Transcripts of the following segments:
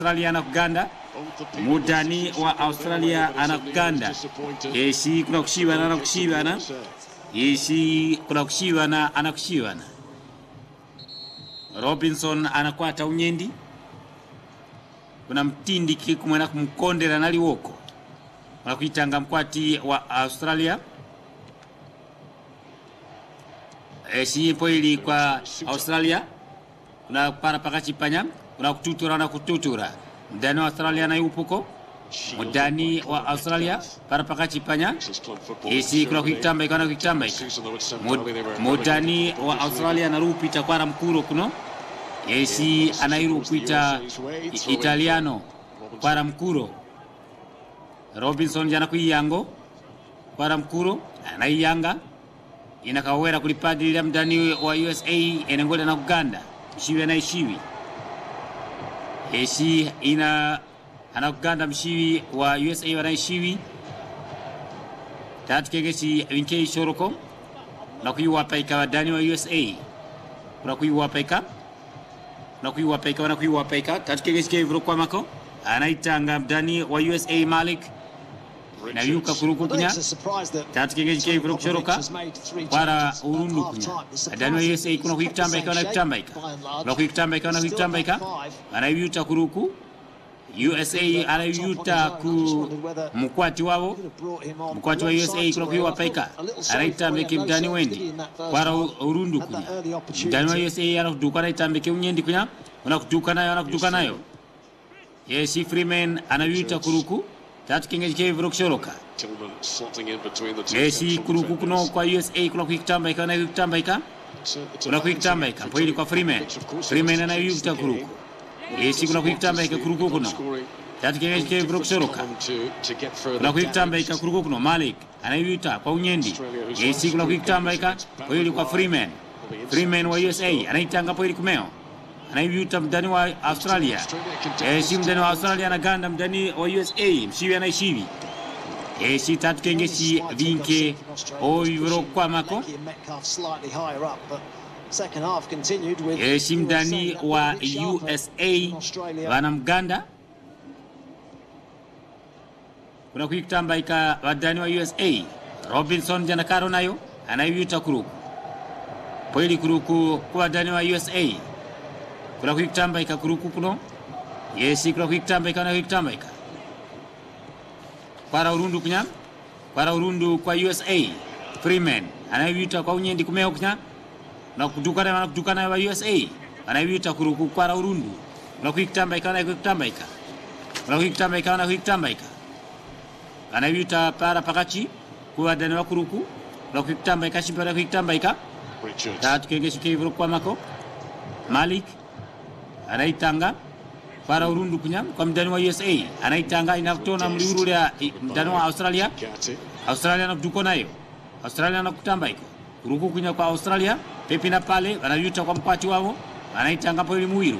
Australia anakuganda mudani wa Australia anakuganda yeshi kuna kushibana anakushibana yeshi kuna kushibana anakushibana Robinson anakwata unyendi kuna mtindi kumwena kumkondera naliwoko mwakuitanga mkwati wa Australia eshi poili kwa Australia kuna para pakachipanya kuna kututura na kututura mdani wa Australia na yupuko mudani wa Australia para pakachipanya esi kuna kuitamba ikana kuitamba ika mudani wa Australia na rupita kwara mkuro kuno esi anairu kuita italiano kwara mkuro Robinson jana kuiyango kwara mkuro anaiyanga inakawera kulipadilira mdani wa USA enengole na Uganda mshiwi anaishiwi eshi ina anakuganda mshiwi wa USA wanaishiwi tatu kegeshi winkei shoroko na kuiwapaika wadani wa USA kuna kuiwapaika na kuiwapaika wana kuiwapaika tatu kegeshi kevuro kwa mako anaitanga mdani wa USA Malik na yuka kuruku kunya tatu kegeshi kevuro kushoroka para urundu kunya adani wa USA kuna kuikitambaika wana kuikitambaika kuna kuikitambaika wana kuikitambaika anayuta kuruku USA anayuta ku mkwati wavo mkwati wa USA kuna kuiwapaika anaitambeke mdani wendi para urundu kunya mdani wa USA anakuduka anaitambeke unyendi kunya unakuduka nayo anakuduka nayo yesi Freeman anayuta kuruku tatu kengeji kevuro kushoroka yesi kuruku kuno kwa USA kuna kuikitambaika na kuikitambaika kuna kuikitambaika poili kwa Freeman Freeman anayuta kuruku yesi kuna kuikitambaika kuruku kuno tatu kengeji kevuro kushoroka kuna kuikitambaika kuruku kuno Malik anayuta kwa unyendi yesi kuna kuikitambaika poili kwa Freeman Freeman wa USA anaitanga poili kumeo anayuta mdani wa Australia eshi mdani wa Australia anaganda mdani wa USA mshiwi anaishiwi eshi tatu kengeshi vinke oivuro kwamako eshi mdani wa USA vana mganda kuna kuikitambaika vadani wa USA Robinson janakaro nayo anayuta kuruku poili kuruku kwa vadani wa USA kuna kuikitambaika kuruku kuno yesi kuna kuikitambaika na kuikitambaika kwara urundu kunya kwara urundu kwa USA Freeman anayuta kwa unyendi kumeo kunya na kutukana na kutukana wa USA anayuta kuruku kwara urundu na kuikitambaika na kuikitambaika na kuikitambaika na kuikitambaika anayuta para pakachi kwa dani wa kuruku na kuikitambaika shimpara kuikitambaika tatu kenge shikevuro kwa mako Malik anaitanga para urundu kunya kwa mdani wa USA anaitanga inatona mliuru ya mdani wa Australia Australia nakutuko nayo Australia nakutamba iko kuruku kunya kwa Australia pepi na pale wanayuta kwa mkwati wao anaitanga po muiru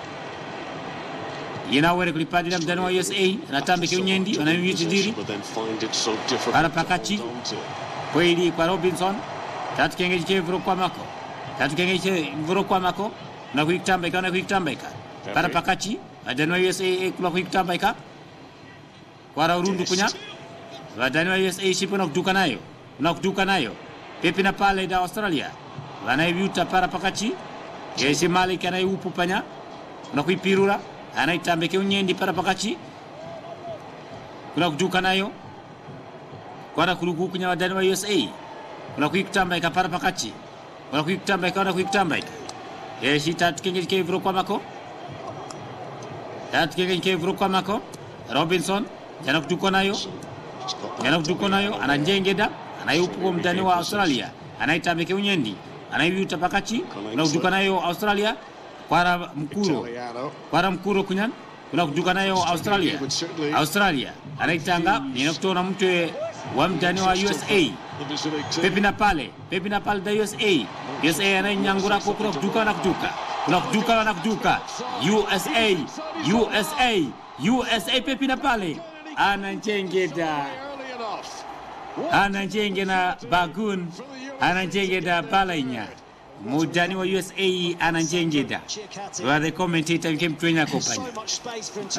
yenawere kulipadira mdani wa USA anatambike unyendi wanayuti diri para pakachi kweli kwa Robinson tatu kengeji kevuro kwa mako tatu kengeji kevuro kwa mako na kuikitambaika na kuikitambaika para pakachi vadani wa USA kuna kuikitambaika kwara urundu kunya vadani wa USA shipo na kuduka nayo na kuduka nayo pepi na pale da Australia vanaivyuta para pakachi yesi Malik anaiupu panya na kuipirura anaitambeke unyendi para pakachi kuna kuduka nayo kwara kuruku kunya vadani wa USA kuna kuikitambaika para pakachi kuna kuikitambaika na kuikitambaika yeshi tatu kengeji kevuro kwa mako tatu kengeji kevuro kwa mako Robinson jana kutuko nayo jana kutuko nayo ananjengeda anayupuko mdani wa Australia anaitabeke unyendi anaivyuta pakachi kuna kutuka nayo Australia kwara mkuro kwara mkuro kunyan kuna kutuka nayo Australia Australia anaitanga nina kutona mtu wa mdani wa USA pepi na pale pepi na pale da USA USA anainyangura ko kuna kutuka na kutuka kuna kutuka na kutuka USA USA USA pepi na pale ananjengeda ananjengena bagun ananjengeda balainya mudani wa USA ananjengeda wa the commentator came to kopanya So much space for him to